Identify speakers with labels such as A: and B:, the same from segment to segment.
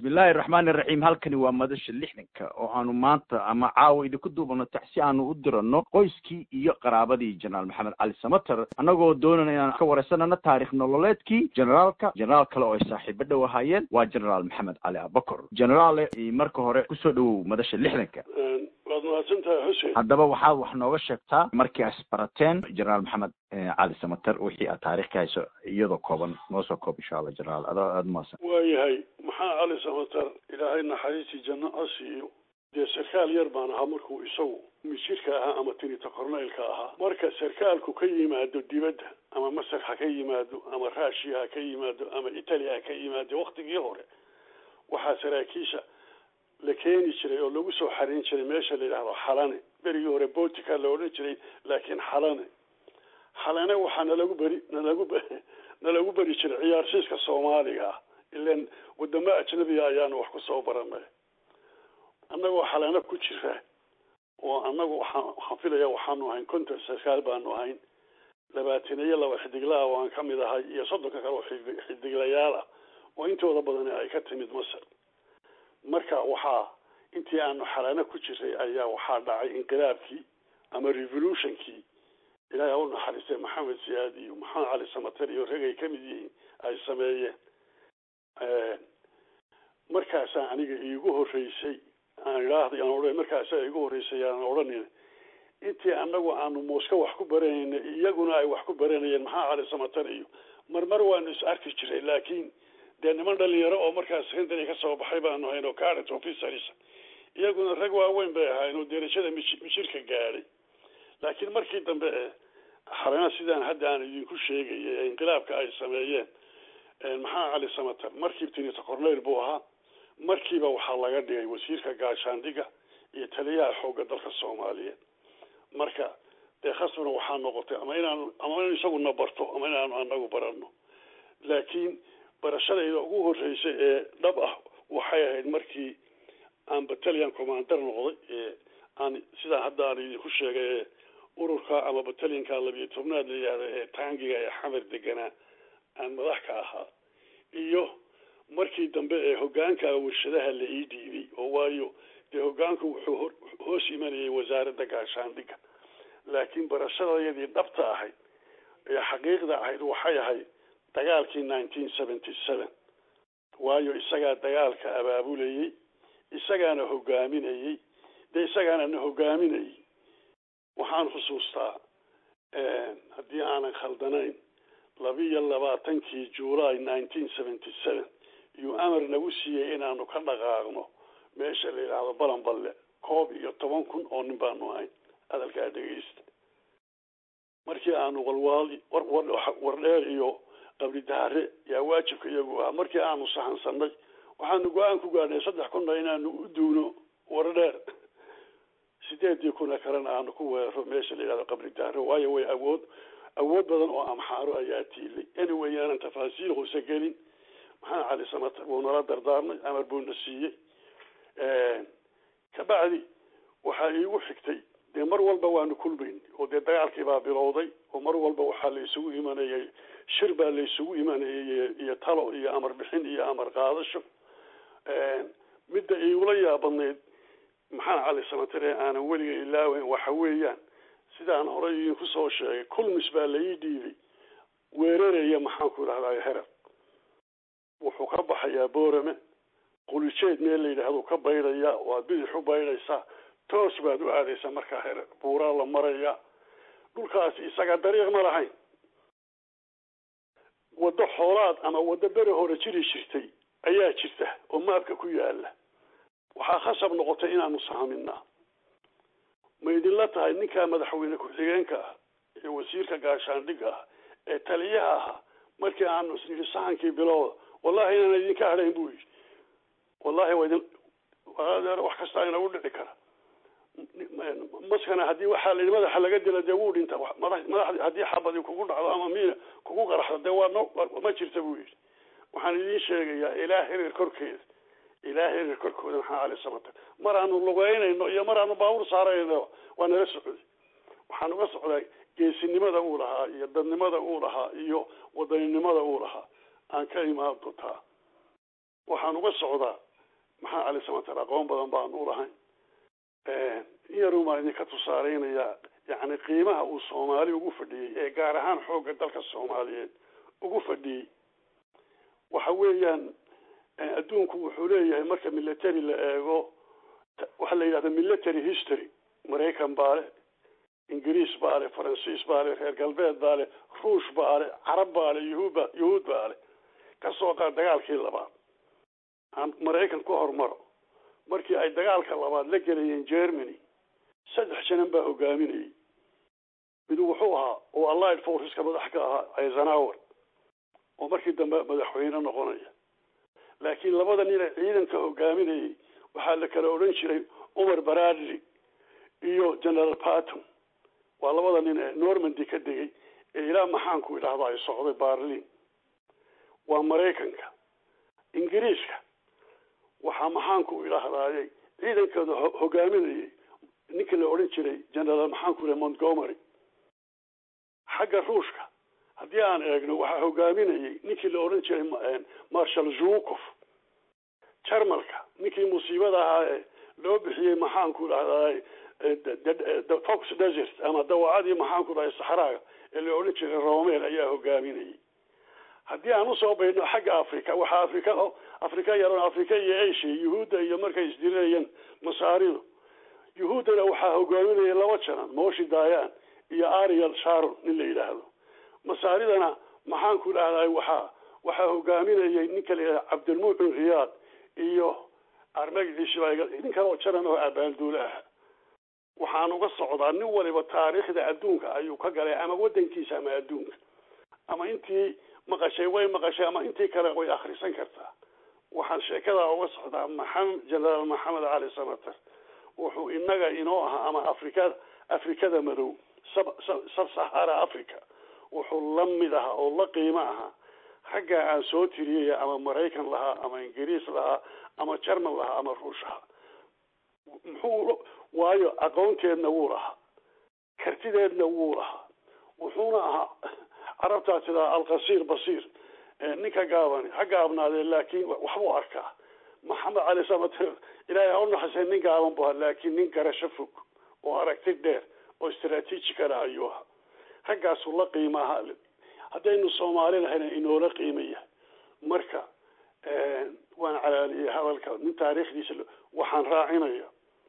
A: bismillaahi raxmaani raxiim halkani waa madasha lixdanka oo aanu maanta ama caawa idinku duubano tax si aanu u dirano qoyskii iyo qaraabadii jenaraal maxamed cali samater annagoo doonana inaan ka wareysanano taarikh nololeedkii generaalka generaal kale oo ay saaxiibo dhow ahaayeen waa generaal maxamed cali abakor generaale marka hore kusoo dhawow madasha lixdanka
B: waad mahadsantahay xuseen
A: haddaba waxaad wax nooga sheegtaa markii as barateen generaal maxamed cali samater wixii aad taarikh ka hayso iyadoo kooban noo soo koob insha allah generaal adoo aada umaasan
B: waayahay maxaa cali samater ilaahay naxariistii janno ha siiyo dee sarkaal yar baan ahaa markuu isagu mijirka ahaa ama tinita corneylka ahaa marka sarkaalku ka yimaado dibadda ama masar ha ka yimaado ama rushiya ha ka yimaado ama italy ha ka yimaado waktigii hore waxaa saraakiisha la keeni jiray oo lagu soo xarin jiray meesha la yidhaahdo xalane berigii hore botica la odhan jiray laakiin xalane xalane waxaa nalagu beri nalagu nalagu beri jiray ciyaarsiiska soomaaliga ah ilan wadamo ajnabiga ayaanu wax ku soo baranay annagoo xalane ku jira oo annagu waxaan waxaan filaya waxaanu ahayn konton sarkaal baanu ahayn labaatan iyo laba xidiglaha oo aan ka mid ahay iyo soddonka kale oo xidiglayaal ah oo intooda badani ay ka timid masar marka waxaa intii aanu xalano ku jiray ayaa waxaa dhacay inqilaabkii ama revolutionkii ilaahay ha u naxariistay maxamed siyaad iyo maxamed cali samater iyo rag ay kamid yihiin ay sameeyeen markaasaa aniga iigu horeysay aan idhaahday aan odhan markaasaa iigu horeysay aan odhanin intii anagu aanu muuska wax ku baranayna iyaguna ay wax ku baranayeen maxaa cali samater iyo marmar waanu is arki jiray laakiin dee niman dhalinyaro oo markaas secondary ka soo baxay baanu hayn oo caret officers iyaguna rag waaweyn bay ahayn oo derajada mijirka gaadhay laakiin markii dambe e xarana sidaan hadda aan idinku sheegayay ee inqilaabka ay sameeyeen maxaa cali samater markiiba tinita corneyl buu ahaa markiiba waxaa laga dhigay wasiirka gaashaandhiga iyo taliyaha xoogga dalka soomaaliyeed marka dee khasbana waxaa noqotay ama inaanu ama in isaguna barto ama inaanu anagu barano laakiin barashadayda ugu horeysay ee dhab ah waxay ahayd markii aan battalion commander noqday ee aan sidaa hadda aan idinku sheegay ee ururka ama battalionka labiyo tobnaad la yihahda ee taangiga ee xamar deganaa aan madax ka ahaa iyo markii dambe ee hogaanka warshadaha la ii dhiibay oo waayo dee hogaanku wuxuu hoos imanayay wasaaradda gaashaandhiga laakiin barashadayadii dhabta ahayd ee xaqiiqda ahayd waxay ahayd dagaalkii nineteen seventy seven waayo isagaa dagaalka abaabulayey isagaana hogaaminayey dee isagaana na hogaaminayay waxaan xusuustaa haddii aanan khaldanayn labiyo labaatankii july nineteen seventy seven iyuu amar nagu siiyey inaanu ka dhaqaaqno meesha la yidhaahdo balanballe koob iyo toban kun oo nin baanu ahayn hadalkaa dhegeysta markii aanu walwaali wardheer iyo qabri daare yaa waajibka iyagu ah markii aanu sahansanay waxaanu go-aan ku gaadhnay saddex kunna inaanu u duuno wardheer sideedii kuna kalena aanu ku weeraro meesha la yidhahdo qabri daare waayo way awood awood badan oo amxaaro ayaa tiilay anyway aanan tafaasiil hoose gelin maxaa cali samater wuu nala dardaarmay amar buuna siiyey kabacdi waxaa iigu xigtay dee mar walba waanu kulmayn oo dee dagaalkii baa bilowday oo mar walba waxaa la isugu imanayay shir baa la isugu imanayay iyo talo iyo amar bixin iyo amar qaadasho midda iigula yaabadnayd maxaa cali samater ee aanan weliga ilaaweyn waxa weeyaan sidaan horey idinku soo sheegay kulmis baa la ii dhiibay weeraraya maxaanku idhahdaa herer wuxuu ka baxayaa boorame qulijeed meel la yidhaahdu ka baydhaya waad bidix u baydhaysaa toos baad u aadaysaa markaa herer buuraa la maraya dhulkaasi isaga dariiq ma lahayn waddo xoolaad ama waddo beri hore jiri jirtay ayaa jirta oo maabka ku yaala waxaa khasab noqotay inaanu saaminaa ma idinla tahay ninkaa madaxweyne ku-xigeenka ah ee wasiirka gaashaandhiga ah ee taliyaha ahaa markii aanu isnidhi sahankii bilowda wallahi inaan idinka hadhayn buu yidhi wallahi waa idin wax kastaa inagu dhici kara maskana haddii waxaa la yidhi madaxa laga dila dee wuu dhinta madax madaxdi haddii xabadi kugu dhacdo ama miina kugu qaraxdo dee waa no ma jirta buu yidhi waxaan idiin sheegayaa ilaa hirir korkeeda ilaa hirir korkooda maxaa cali samater mar aanu lugeynayno iyo mar aanu baabuur saarayno waa nala socday waxaan uga socdaa geesinimada uu lahaa iyo dadnimada uu lahaa iyo wadaninimada uu lahaa aan ka imaan doontaa waxaan uga socdaa maxaa cali samater aqoon badan baanu ulahayn in yarun baan idinka tusaaleynayaa yacni qiimaha uu soomaali ugu fadhiyey ee gaar ahaan xoogga dalka soomaaliyeed ugu fadhiyey waxa weeyaan adduunku wuxuu leeyahay marka military la eego waxaa la yidhahda military history maraykan baa le ingiriis baa le faransiis baa le reer galbeed baa le ruush baa le carab baa le yuhuudba yuhuud baa le kasoo qaad dagaalkii labaad aan maraykan ku hormaro markii ay dagaalka labaad la gelayeen germany saddex janan baa hogaaminayay mid wuxuu ahaa oo allied forceska madax ka ahaa eisenhower oo markii dambe madaxweyne noqonaya laakiin labada nin ee ciidanka hogaaminayay waxaa la kala odhan jiray umar baradley iyo general patton waa labada nin ee normandy ka degay ee ilaa maxaanku idhahda ay socday barlin waa maraykanka ingiriiska waxaa maxaanku idhahdaayay ciidankooda hogaaminayay ninkii la odhan jiray general maxaanku ihaha montgomery xagga ruushka haddii aan eegno waxaa hogaaminayay ninkii la odhan jiray marshal zukov jarmalka ninkii musiibada ahaa ee loo bixiyey maxaanku idhahdaay fox desert ama dawacadii maxaanku dhahay saxraaga ee la odhan jiray romel ayaa hogaaminayay haddii aan usoo baydno xagga africa waxaa africa africa yaron africa iyo asia yuhuudda iyo markay isdirinayeen masaaridu yuhuuddana waxaa hogaaminaya laba janan moshi dayan iyo ariel sharon nin la yidhaahdo masaaridana maxaanku idhahday waxaa waxaa hogaaminayay ninka la yidhahda cabdilmucin riyaad iyo armagiciisa nin kale oo janan oo abaalduule ah waxaan uga socdaa nin waliba taariikhda adduunka ayuu ka galay ama wadankiisa ama adduunka ama intii maqashay way maqashay ama intii kale way akrisan kartaa waxaan sheekadaa uga socdaa maxamed generaal maxamed cali samater wuxuu inaga inoo ahaa ama afrikada afrikada madow sab sahara africa wuxuu la mid ahaa oo la qiimo ahaa raggaa aan soo tiriyaya ama maraykan lahaa ama ingiriis lahaa ama jerman lahaa ama ruush ahaa muxuu waayo aqoonteedna wuu lahaa kartideedna wuu lahaa wuxuuna ahaa carabtaa tidaa alqasiir basiir ninka gaabani ha gaabnaadee laakiin waxbuu arkaa maxamed cali samater ilaahay ha u naxasay nin gaaban bu ahaa laakiin nin garasho fog oo aragti dheer oo istraatiijikana ayuu ahaa raggaasuu la qiima ahaa haddaynu soomaali lahayna inoola qiima yahay marka waan calaaliyey hadalka nin taariikhdiisa waxaan raacinaya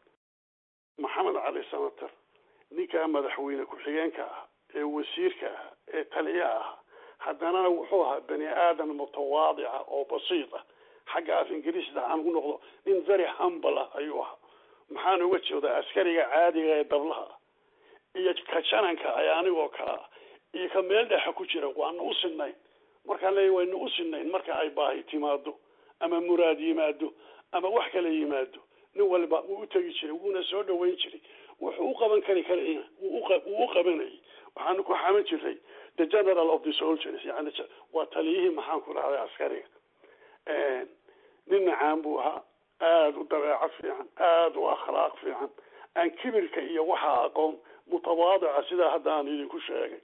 B: maxamed cali samater ninkaa madaxweyne ku-xigeenka ah ee wasiirka ah ee taliya ah haddanana wuxuu ahaa bani aadan mutawaadica oo basiid ah xagga af ingiriisda aan ku noqdo nin very humble ah ayuu ahaa maxaan uga jeedaa askariga caadiga ee dablaha iyo ka jananka ay anigoo kale ah iyo ka meel dhexa ku jira waana u sinayn markaan leeya wayna u sinayn marka ay baahi timaado ama muraad yimaado ama wax kala yimaado nin waliba wuu u tegi jiray wuuna soo dhaweyn jiray wuxuu u qaban kari karayna wuu u qabanayay waxaanu ku xaman jiray the general of the soldiers yani waa taliyihii maxaan ku dhahday askariga nin macaan buu ahaa aada u dabeecad fiican aada u akhlaaq fiican aan kibirka iyo waxaa aqoon mutawaadica sidaa hadda aan idinku sheegay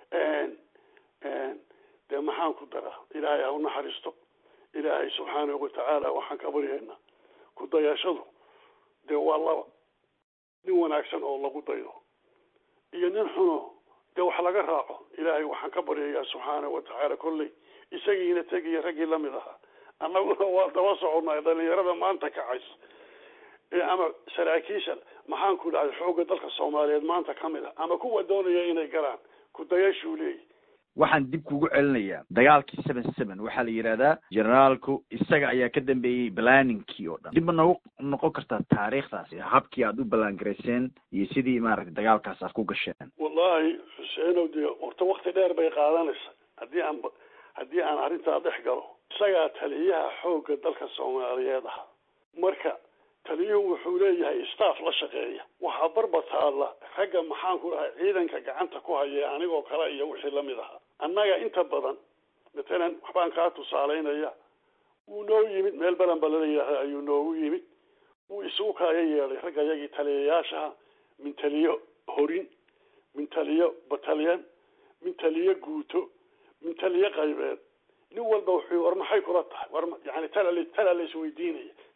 B: dee maxaan ku daraa ilaahay ha u naxariisto ilaahay subxaanahu watacaala waxaan ka baryaynaa ku dayashadu dee waa laba nin wanaagsan oo lagu daydo iyo nin xuno dee wax laga raaco ilaahay waxaan ka baryayaa subxaanahu watacaala kolley isagiina tegiya raggii lamid ahaa annaguna waa daba soconnay dhalinyarada maanta kacaysa ama saraakiisha maxaan ku dhahday xoogga dalka soomaaliyeed maanta ka mid ah ama kuwa doonaya inay galaan ku dayashuu leeyahy
A: waxaan dib kugu celinayaa dagaalkii seven seven waxaa la yidhahdaa generaalku isaga ayaa ka dambeeyey balaaninkii oo dhan dib ma nagu noqon kartaa taariikhdaasi habkii aad u ballaangarayseen iyo sidii maaragtay dagaalkaas aad ku gasheen
B: wallahi xuseenow dee horta wakti dheer bay qaadanaysa haddii aan haddii aan arrintaa dhex galo isagaa taliyaha xoogga dalka soomaaliyeed ahaa marka taliyuhu wuxuu leeyahay staff la shaqeeya waxaa barba taalla ragga maxaan ku dhahay ciidanka gacanta ku haya anigoo kale iyo wixii lamid ahaa annaga inta badan matalan waxbaan kaa tusaalaynaya wuu noo yimid meel balanbala la yidhaahda ayuu noogu yimid wuu isugu kaaga yeelay ragga yagii taliyayaashaha min taliyo horin min taliyo batalyan min taliyo guuto min taliyo qaybeed nin walba wuxuu war maxay kula tahay war yani tala tala la isweydiinaya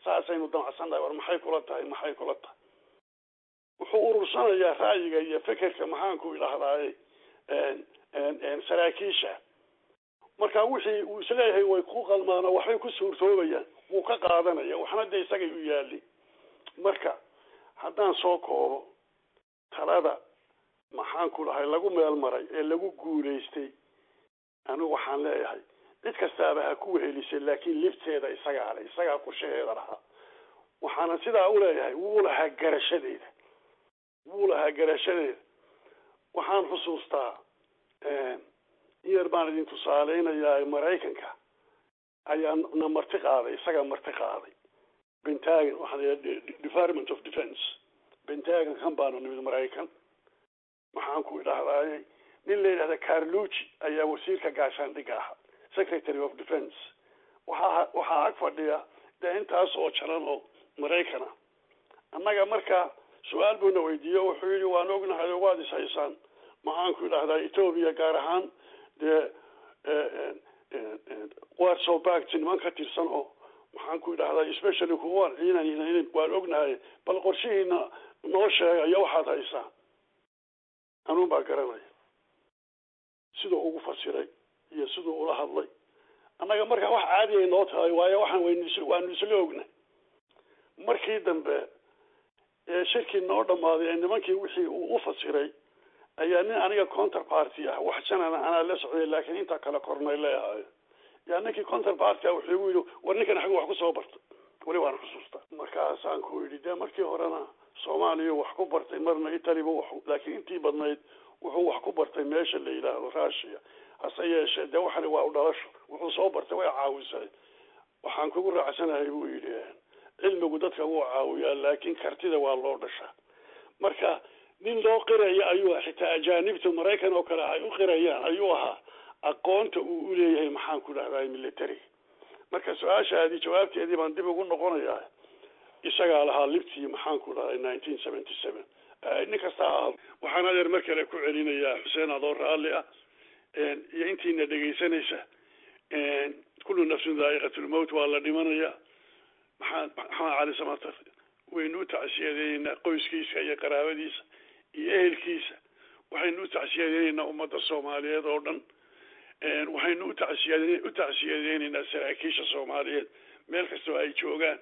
B: saasaynu damacsannahay war maxay kula tahay maxay kula tahay wuxuu urursanayaa ra'yiga iyo fekerka maxaanku idhahdaaye saraakiisha marka wixii uu isleeyahay way ku qalmaano waxbay ku suurtoobayaan wuu ka qaadanaya waxna de isagay u yaali marka haddaan soo koobo talada maxaanku dhahay lagu meel maray ee lagu guulaystay anigu waxaan leeyahay cid kastaaba ha ku wehelisay laakiin lifteeda isagaa le isagaa kushaheeda lahaa waxaana sidaa u leeyahay wuu lahaa garashadeeda wuu lahaa garashadeeda waxaan xusuustaa in yar baan idin tusaaleynayaa maraykanka ayaa na marti qaaday isagaa marti qaaday pentagon waxaa la department of defence pentagon kan baanu nimid maraykan maxaan ku idhahdaaye nin la yidhahda carlugi ayaa wasiirka gaashaandhigga ahaa secretary of defence waxaa waxaa ag fadhiya dee intaas oo jaran oo maraykan ah annaga marka su-aal buuna weydiiye wuxuu yidhi waan ognahay oo waad is haysaan maxaanku idhahdaa ethoobia gaar ahaan dee warsow bact niman ka tirsan oo maxaan ku idhahdaa especially kuwaan ciidan waan ognahay bal qorshihiina noo sheega iyo waxaad haysaan anuun baa garanaya siduu ugu fasiray iyo siduu ula hadlay annaga markaa wax caadi ay noo tahay waayo waxaan waynu waanu isla ogna markii dambe ee shirkii noo dhammaaday ee nimankii wixii uu u fasiray ayaa nin aniga counterparty ah wax janana anaa la socday laakiin intaa kale kornay leeyahay yaa ninkii counterparty ah wuxuu igu yidhi war ninkan xagga wax kusoo bartay weli waan xusuustaa markaasaan ku yidhi dee markii horena soomaaliya wax ku bartay marna italiba wax laakiin intii badnayd wuxuu wax ku bartay meesha la yidhaahdo russia hase yeeshee dee waxani waa u dhalasho wuxuu soo bartay way caawisay waxaan kugu raacsanahay buu yidhi cilmigu dadka wuu caawiyaa laakiin kartida waa loo dhashaa marka nin loo qiraya ayuu xitaa ajaanibta maraykan oo kale ay u qirayaan ayuu ahaa aqoonta uu uleeyahay maxaan ku dhahdaa military marka su-aashaadii jawaabteedii baan dib ugu noqonayaa isagaa lahaa libtii maxaan ku dhahday nineteen seventy seven nin kasta ahaa waxaan adeer mar kale ku celinayaa xuseen adoo raalli ah iyo intiina dhegaysanaysa kullu nafsin daa'iqatulmowt waa la dhimanayaa maxamed maxamed cali samatar waynu u tacsiyadeynaynaa qoyskiisa iyo qaraabadiisa iyo ehelkiisa waxaynu u tacsiyadeynaynaa ummadda soomaaliyeed oo dhan waxaynu utacsiyad u tacsiyadeynaynaa saraakiisha soomaaliyeed meel kastoo ay joogaan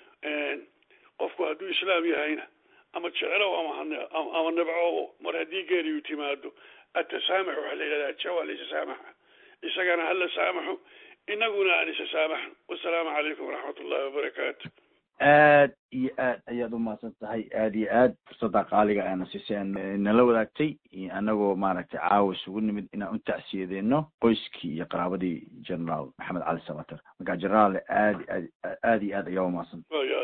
B: qofku hadduu islaam yahayna ama jeclow ama ama nabcow mar haddii geeriyu timaado atasaamax waxaa la yidhahdaa jawa lisasaamaxa isagana hala saamaxo inaguna aan isa saamaxno wasalaamu calaykum waraxmat ullahi wabarakaatu
A: aad iyo aad ayaad umahadsan tahay aad iyo aad fursadda qaaliga aana siiseen nala wadaagtay anagoo maaragtay caawa isugu nimid inaan u tacsiyadeeno qoyskii iyo qaraabadii generaal maxamed cali samater marka generaal aad aad aad iyo aad ayaa umahadsan